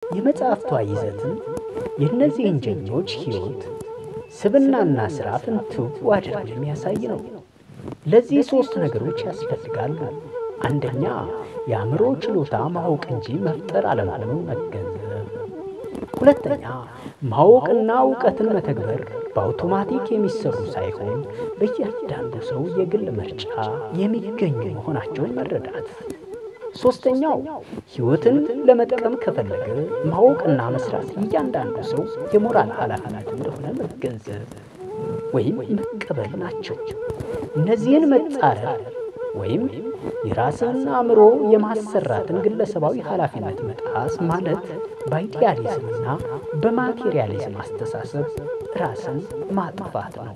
የመጽሐፍቷ ይዘትም የእነዚህን ጀግኖች ሕይወት ስብናና ሥራ ፍንትው አድርጎ የሚያሳይ ነው። ለዚህ ሦስት ነገሮች ያስፈልጋሉ። አንደኛ የአእምሮ ችሎታ ማወቅ እንጂ መፍጠር አለመሆኑን መገንዘብ። ሁለተኛ ማወቅና እውቀትን መተግበር በአውቶማቲክ የሚሰሩ ሳይሆን በእያንዳንዱ ሰው የግል ምርጫ የሚገኙ መሆናቸውን መረዳት። ሦስተኛው ሕይወትን ለመጥቀም ከፈለገ ማወቅና መስራት እያንዳንዱ ሰው የሞራል ኃላፊነት እንደሆነ መገንዘብ ወይም መቀበል ናቸው። እነዚህን መጻረር ወይም የራስን አእምሮ የማሰራትን ግለሰባዊ ኃላፊነት መጣስ ማለት በአይዲያሊዝምና በማቴሪያሊዝም አስተሳሰብ ራስን ማጥፋት ነው።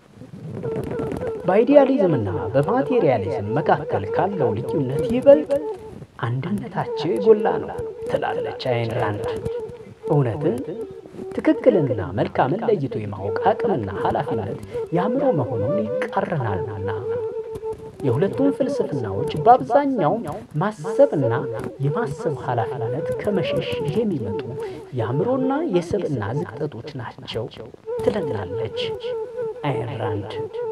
በአይዲያሊዝምና በማቴሪያሊዝም መካከል ካለው ልዩነት ይበልጥ አንድነታቸው የጎላ ነው ትላለች አይን ራንድ። እውነትን ትክክልና መልካምን ለይቶ የማወቅ አቅምና ኃላፊነት የአእምሮ መሆኑን ይቃረናሉና የሁለቱም ፍልስፍናዎች በአብዛኛው ማሰብና የማሰብ ኃላፊነት ከመሸሽ የሚመጡ የአእምሮና የስብዕና ዝቅጠቶች ናቸው ትለናለች አይን ራንድ።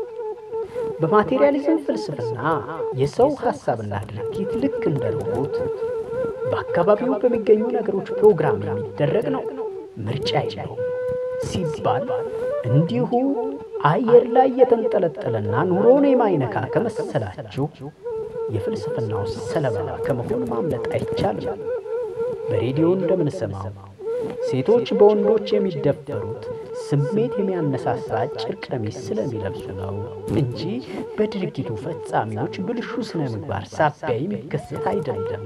በማቴሪያሊዝም ፍልስፍና የሰው ሐሳብና ድርጊት ልክ እንደ ሮቦት በአካባቢው በሚገኙ ነገሮች ፕሮግራም የሚደረግ ነው። ምርጫ የለውም ሲባል እንዲሁ አየር ላይ የተንጠለጠለና ኑሮን የማይነካ ከመሰላችሁ የፍልስፍናው ሰለባ ከመሆን ማምለጥ አይቻልም። በሬዲዮ እንደምንሰማው ሴቶች በወንዶች የሚደፈሩት ስሜት የሚያነሳሳ አጭር ቀሚስ ስለሚለብሱ ነው እንጂ በድርጊቱ ፈጻሚዎች ብልሹ ስነ ምግባር ሳቢያ የሚከሰት አይደለም።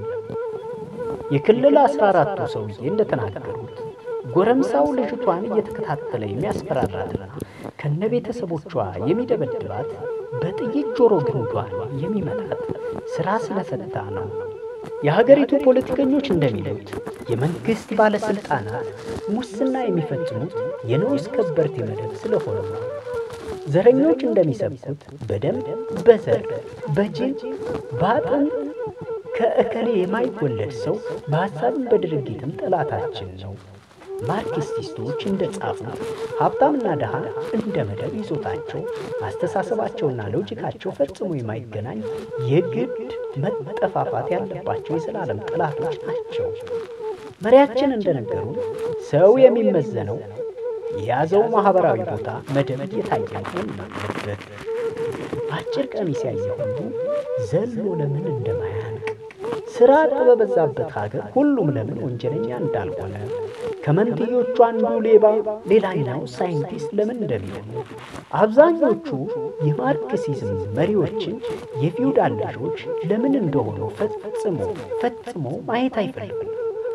የክልል አስራ አራቱ ሰውዬ እንደተናገሩት ጎረምሳው ልጅቷን እየተከታተለ የሚያስፈራራትና ከነ ቤተሰቦቿ የሚደበድባት በጥይት ጆሮ ግንዷን የሚመታት ሥራ ስለፈታ ነው። የሀገሪቱ ፖለቲከኞች እንደሚሉት የመንግሥት ባለሥልጣናት ሙስና የሚፈጽሙት የንዑስ ከበርቴ መደብ ስለሆነ ነው። ዘረኞች እንደሚሰብኩት በደም በዘር በጅን በአጥንት ከእከሌ የማይወለድ ሰው በሐሳብም በድርጊትም ጠላታችን ነው። ማርክሲስቶች እንደ ጻፉት ሀብታምና ድሃ እንደ መደብ ይዞታቸው አስተሳሰባቸውና ሎጂካቸው ፈጽሞ የማይገናኝ የግድ መጠፋፋት ያለባቸው የዘላለም ጠላቶች ናቸው። መሪያችን እንደነገሩ ሰው የሚመዘነው የያዘው ማኅበራዊ ቦታ መደብ እየታየ መሆን አለበት። አጭር ቀሚስ ያየ ሁሉ ዘሎ ለምን እንደማያንቅ ሥራ በበዛበት ሀገር ሁሉም ለምን ወንጀለኛ እንዳልሆነ ከመንትዮቹ አንዱ ሌባ ሌላኛው ሳይንቲስት ለምን እንደሚሆኑ አብዛኞቹ የማርክሲዝም መሪዎችን የፊውዳል ልጆች ለምን እንደሆኑ ፈጽሞ ፈጽሞ ማየት አይፈልጉም።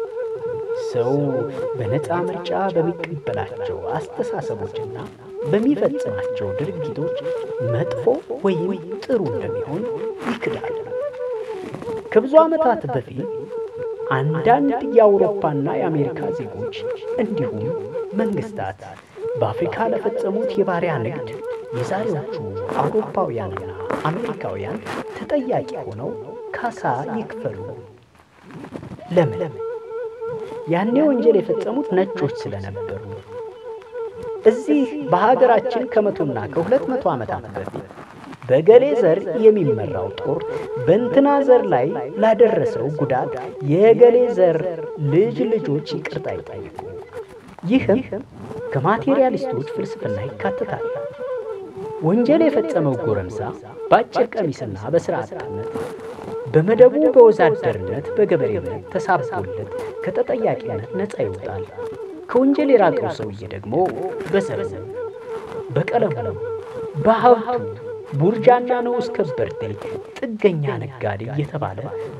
ሰው በነፃ ምርጫ በሚቀበላቸው አስተሳሰቦችና በሚፈጽማቸው ድርጊቶች መጥፎ ወይም ጥሩ እንደሚሆን ይክዳል። ከብዙ ዓመታት በፊት አንዳንድ የአውሮፓና የአሜሪካ ዜጎች እንዲሁም መንግስታት በአፍሪካ ለፈጸሙት የባሪያ ንግድ የዛሬዎቹ አውሮፓውያንና አሜሪካውያን ተጠያቂ ሆነው ካሳ ይክፈሉ። ለምን? ያኔ ወንጀል የፈጸሙት ነጮች ስለነበሩ። እዚህ በሀገራችን ከመቶና ከሁለት መቶ ዓመታት በፊት በገሌ ዘር የሚመራው ጦር በእንትና ዘር ላይ ላደረሰው ጉዳት የገሌ ዘር ልጅ ልጆች ይቅርታ ይጠይቁ። ይህም ከማቴሪያሊስቶች ፍልስፍና ይካተታል። ወንጀል የፈጸመው ጎረምሳ በአጭር ቀሚስና በሥራ አጥነት በመደቡ በወዛደርነት በገበሬነት ተሳብቦለት ከተጠያቂነት ነፃ ይወጣል። ከወንጀል የራቀው ሰውዬ ደግሞ በዘሩ፣ በቀለሙ፣ በሀብቱ ቡርጃና ንዑስ ከበርቴ ጥገኛ ነጋዴ እየተባለ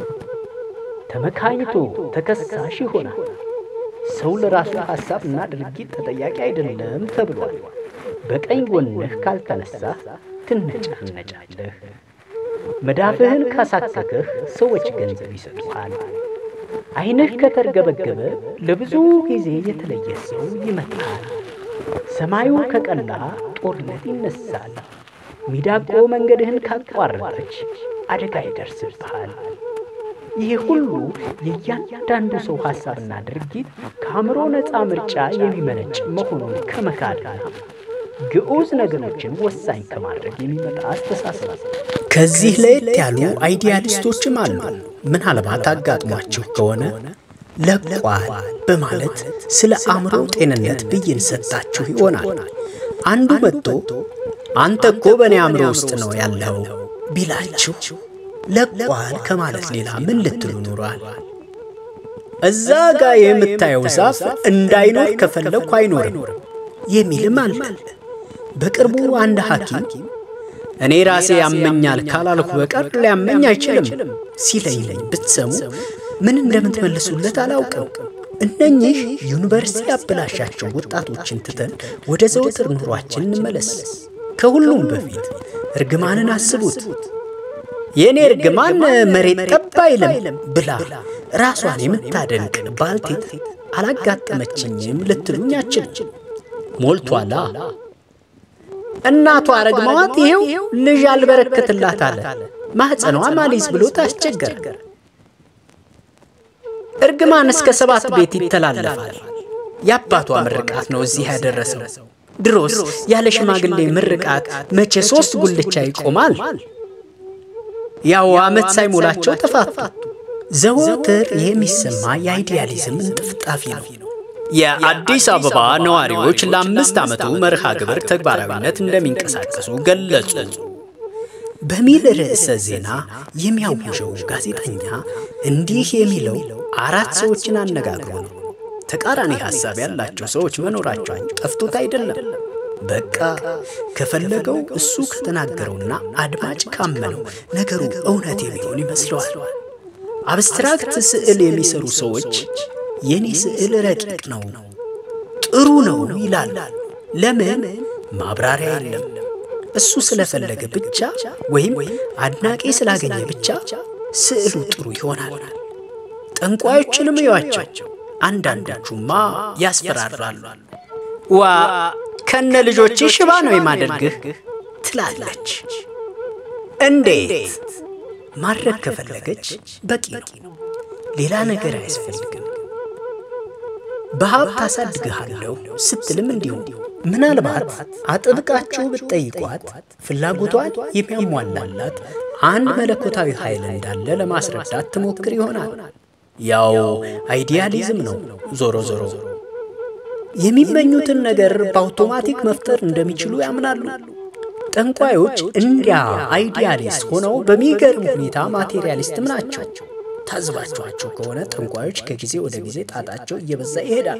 ተመካኝቶ ተከሳሽ ይሆናል። ሰው ለራሱ ሐሳብና ድርጊት ተጠያቂ አይደለም ተብሏል። በቀኝ ጎንህ ካልተነሳህ ትነጫነጫለህ። መዳፍህን ካሳከከህ ሰዎች ገንዘብ ይሰጡሃል። ዓይንህ ከተርገበገበ ለብዙ ጊዜ የተለየ ሰው ይመጣል። ሰማዩ ከቀላ ጦርነት ይነሳል። ሚዳቆ መንገድህን ካቋረጠች አደጋ ይደርስብሃል። ይህ ሁሉ የእያንዳንዱ ሰው ሐሳብና ድርጊት ከአእምሮ ነፃ ምርጫ የሚመነጭ መሆኑን ከመካድና ግዑዝ ነገሮችን ወሳኝ ከማድረግ የሚመጣ አስተሳሰብ ከዚህ ለየት ያሉ አይዲያሊስቶችም አሉ። ምናልባት አጋጥሟችሁ ከሆነ ለቋል በማለት ስለ አእምሮ ጤንነት ብይን ሰጣችሁ ይሆናል። አንዱ መጥቶ አንተ እኮ በእኔ አእምሮ ውስጥ ነው ያለው ቢላችሁ ለቋል ከማለት ሌላ ምን ልትሉ ኑሯል? እዛ ጋር የምታየው ዛፍ እንዳይኖር ከፈለግኩ አይኖርም የሚልም አለ። በቅርቡ አንድ ሐኪም እኔ ራሴ ያመኛል ካላልኩ በቀር ሊያመኝ አይችልም ሲለኝ ብትሰሙ ምን እንደምትመልሱለት አላውቅም። እነኚህ ዩኒቨርሲቲ ያበላሻቸው ወጣቶችን ትተን ወደ ዘወትር ኑሯችን እንመለስ። ከሁሉም በፊት እርግማንን አስቡት። የእኔ እርግማን መሬት ጠብ አይልም ብላ ራሷን የምታደንቅ ባልቴት አላጋጠመችኝም ልትሉኝ አችልም። ሞልቷላ። እናቷ ረግመዋት ይሄው ልጅ አልበረከትላት አለ። ማኅፀኗ ማሊዝ ብሎ ታስቸገረ። እርግማን እስከ ሰባት ቤት ይተላለፋል። የአባቷ ምርቃት ነው እዚህ ያደረሰው። ድሮስ ያለ ሽማግሌ ምርቃት መቼ ሦስት ጉልቻ ይቆማል? ያው ዓመት ሳይሞላቸው ተፋቱ። ዘወትር የሚሰማ የአይዲያሊዝም እንጥፍጣፊ ነው። የአዲስ አበባ ነዋሪዎች ለአምስት ዓመቱ መርሃ ግብር ተግባራዊነት እንደሚንቀሳቀሱ ገለጹ በሚል ርዕሰ ዜና የሚያውጀው ጋዜጠኛ እንዲህ የሚለው አራት ሰዎችን አነጋግሮ ነው። ተቃራኒ ሐሳብ ያላቸው ሰዎች መኖራቸው ጠፍቶት አይደለም። በቃ ከፈለገው እሱ ከተናገረውና አድማጭ ካመነው ነገሩ እውነት የሚሆን ይመስለዋል። አብስትራክት ስዕል የሚሰሩ ሰዎች የኔ ስዕል ረቂቅ ነው፣ ጥሩ ነው ይላል። ለምን? ማብራሪያ የለም። እሱ ስለፈለገ ብቻ ወይም አድናቂ ስላገኘ ብቻ ስዕሉ ጥሩ ይሆናል። ጠንቋዮችንም እዩዋቸው። አንዳንዶቹማ ያስፈራራሉ። ዋ ከነ ልጆች ሽባ ነው የማደርግህ ትላለች። እንዴት ማድረግ ከፈለገች በቂ ነው። ሌላ ነገር አያስፈልግም። በሀብት አሳድግሃለሁ ስትልም እንዲሁ ምናልባት አጥብቃችሁ ብትጠይቋት ፍላጎቷን የሚያሟላላት አንድ መለኮታዊ ኃይል እንዳለ ለማስረዳት ትሞክር ይሆናል። ያው አይዲያሊዝም ነው። ዞሮ ዞሮ የሚመኙትን ነገር በአውቶማቲክ መፍጠር እንደሚችሉ ያምናሉ። ጠንቋዮች እንዲያ አይዲያሊስት ሆነው በሚገርም ሁኔታ ማቴሪያሊስትም ናቸው። ታዝባችኋቸው ከሆነ ጠንቋዮች ከጊዜ ወደ ጊዜ ጣጣቸው እየበዛ ይሄዳል።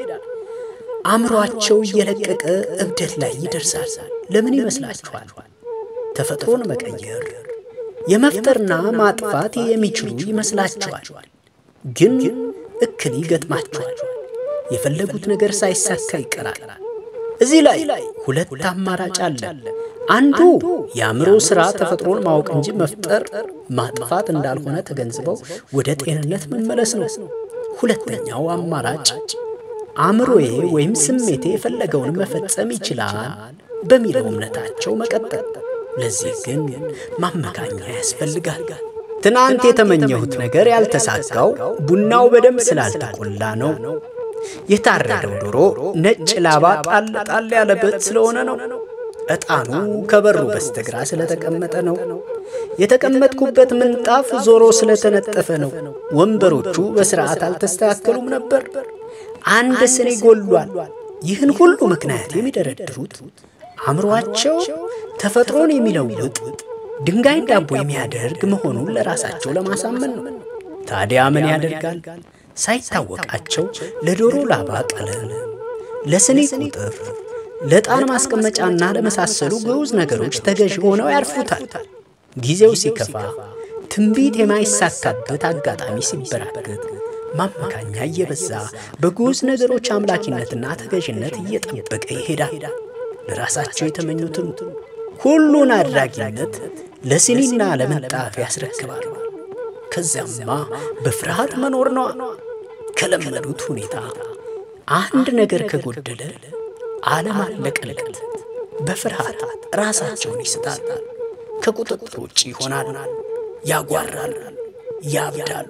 አእምሯቸው እየለቀቀ እብደት ላይ ይደርሳል። ለምን ይመስላችኋል? ተፈጥሮን መቀየር የመፍጠርና ማጥፋት የሚችሉ ይመስላችኋል። ግን እክል ይገጥማችኋል። የፈለጉት ነገር ሳይሳካ ይቀራል። እዚህ ላይ ሁለት አማራጭ አለ። አንዱ የአእምሮ ሥራ ተፈጥሮን ማወቅ እንጂ መፍጠር ማጥፋት እንዳልሆነ ተገንዝበው ወደ ጤንነት መመለስ ነው። ሁለተኛው አማራጭ አእምሮዬ ወይም ስሜቴ የፈለገውን መፈጸም ይችላል በሚለው እምነታቸው መቀጠል። ለዚህ ግን ማመካኛ ያስፈልጋል። ትናንት የተመኘሁት ነገር ያልተሳካው ቡናው በደንብ ስላልተቆላ ነው። የታረደው ዶሮ ነጭ ላባ ጣል ጣል ያለበት ስለሆነ ነው። ዕጣኑ ከበሩ በስተግራ ስለተቀመጠ ነው። የተቀመጥኩበት ምንጣፍ ዞሮ ስለተነጠፈ ነው። ወንበሮቹ በሥርዓት አልተስተካከሉም ነበር። አንድ ስኒ ጎሏል። ይህን ሁሉ ምክንያት የሚደረድሩት አእምሮአቸው ተፈጥሮን የሚለውጥ ድንጋይን ዳቦ የሚያደርግ መሆኑን ለራሳቸው ለማሳመን ነው። ታዲያ ምን ያደርጋል? ሳይታወቃቸው ለዶሮ ላባ ቀለም፣ ለስኒ ቁጥር፣ ለዕጣን ማስቀመጫና ለመሳሰሉ ግዑዝ ነገሮች ተገዥ ሆነው ያርፉታል። ጊዜው ሲከፋ፣ ትንቢት የማይሳካበት አጋጣሚ ሲበራከት፣ ማመካኛ እየበዛ በግዑዝ ነገሮች አምላኪነትና ተገዥነት እየጠበቀ ይሄዳል። ለራሳቸው የተመኙትን ሁሉን አድራጊነት ለሲኒና ለምንጣፍ ያስረክባሉ። ከዚያማ በፍርሃት መኖር ነዋ። ከለመዱት ሁኔታ አንድ ነገር ከጎደለ ዓለም አለቀለት። በፍርሃት ራሳቸውን ይስታል። ከቁጥጥር ውጭ ይሆናል። ያጓራል፣ ያብዳል፣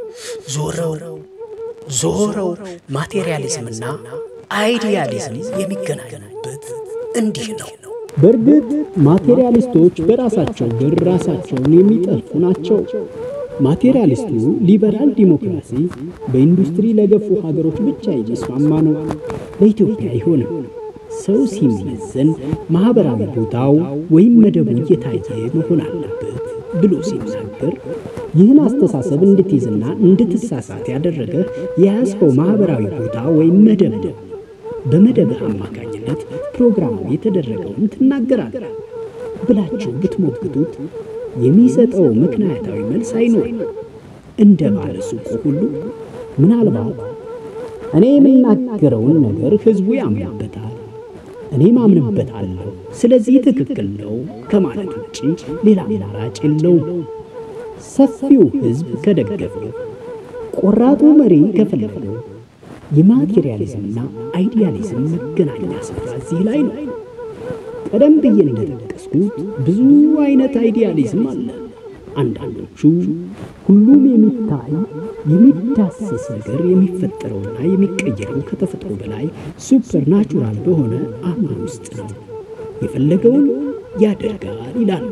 ዞረው ዞረው ማቴሪያሊዝምና አይዲያሊዝም የሚገናኙበት እንዲህ ነው። በእርግጥ ማቴሪያሊስቶች በራሳቸው ብር ራሳቸውን የሚጠልፉ ናቸው። ማቴሪያሊስቱ ሊበራል ዲሞክራሲ በኢንዱስትሪ ለገፉ ሀገሮች ብቻ የሚስማማ ነው፣ ለኢትዮጵያ አይሆንም። ሰው ሲመዘን ማኅበራዊ ቦታው ወይም መደቡ እየታየ መሆን አለበት ብሎ ሲናገር ይህን አስተሳሰብ እንድትይዝና እንድትሳሳት ያደረገ የያዝከው ማኅበራዊ ቦታ ወይም መደብ ነው። በመደብህ አማካኝነት ፕሮግራሙ የተደረገውን ትናገራለህ ብላችሁ ብትሞግቱት የሚሰጠው ምክንያታዊ መልስ አይኖርም። እንደ ባለ ሱቁ ሁሉ ምናልባት እኔ የምናገረውን ነገር ሕዝቡ ያምንበታል፣ እኔም አምንበታለሁ፣ ስለዚህ ትክክል ነው ከማለት ውጭ ሌላ አማራጭ የለውም። ሰፊው ሕዝብ ከደገፈው፣ ቆራጡ መሪ ከፈለገው የማቴሪያሊዝምና አይዲያሊዝም መገናኛ ስፍራ እዚህ ላይ ነው። ቀደም ብዬ እንደጠቀስኩት ብዙ አይነት አይዲያሊዝም አለ። አንዳንዶቹ ሁሉም የሚታይ የሚዳሰስ ነገር የሚፈጠረውና የሚቀየረው ከተፈጥሮ በላይ ሱፐር ናቹራል በሆነ አእምሮ ውስጥ ነው፣ የፈለገውን ያደርጋል ይላል።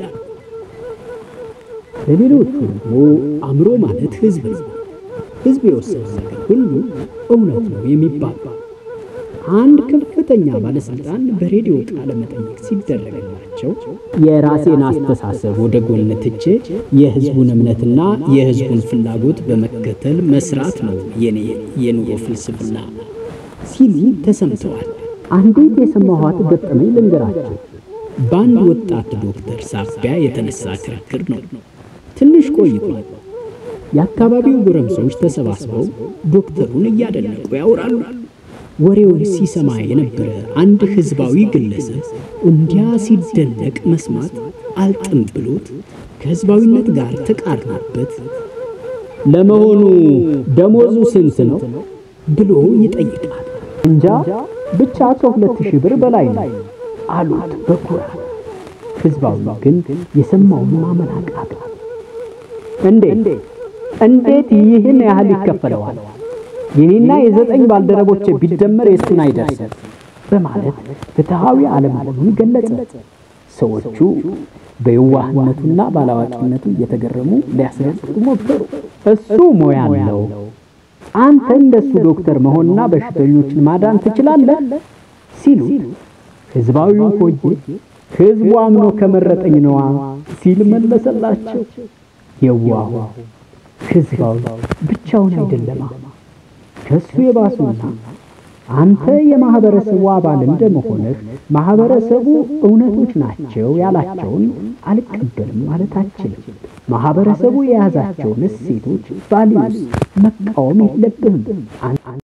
ለሌሎቹ ደግሞ አእምሮ ማለት ሕዝብ ነው። ሕዝብ የወሰነው ነገር ሁሉ እውነት ነው የሚባል አንድ ከፍተኛ ባለስልጣን በሬዲዮ ቃለ መጠይቅ ሲደረግላቸው የራሴን አስተሳሰብ ወደ ጎን ትቼ የህዝቡን እምነትና የህዝቡን ፍላጎት በመከተል መስራት ነው የኔ የኑሮ ፍልስፍና ሲሉ ተሰምተዋል። አንዲት የሰማኋት ገጠመኝ ልንገራቸው። በአንድ ወጣት ዶክተር ሳቢያ የተነሳ ክርክር ነው። ትንሽ ቆይቷል። የአካባቢው ጎረምሶች ተሰባስበው ዶክተሩን እያደነቁ ያወራሉ። ወሬውን ሲሰማ የነበረ አንድ ህዝባዊ ግለሰብ እንዲያ ሲደነቅ መስማት አልጥም ብሎት ከህዝባዊነት ጋር ተቃርኖበት ለመሆኑ ደሞዙ ስንት ነው ብሎ ይጠይቃል። እንጃ ብቻ ከሁለት ሺህ ብር በላይ ነው አሉት በኩራት። ህዝባዊ ግን የሰማውን ማመን አቃተው። እንዴት እንዴት ይህን ያህል ይከፈለዋል? የኔና የዘጠኝ ባልደረቦቼ ቢደመር የእሱን አይደርስም በማለት ፍትሐዊ አለመሆኑን ገለጸ። ሰዎቹ በየዋህነቱና ባላዋቂነቱ እየተገረሙ ሊያስረዱት ሞከሩ። እሱ ሙያ አለው፣ አንተ እንደሱ ዶክተር መሆንና በሽተኞችን ማዳን ትችላለህ ሲሉ ህዝባዊው ሆዬ ህዝቡ አምኖ ከመረጠኝ ነዋ ሲል መለሰላቸው። የዋሁ ህዝባዊ ብቻውን አይደለማ ከሱ የባሱና አንተ የማህበረሰቡ አባል እንደመሆንህ ማህበረሰቡ እውነቶች ናቸው ያላቸውን አልቀበልም ማለት አችልም። ማህበረሰቡ የያዛቸውን እሴቶች ቫሊዩስ መቃወም የለብህም።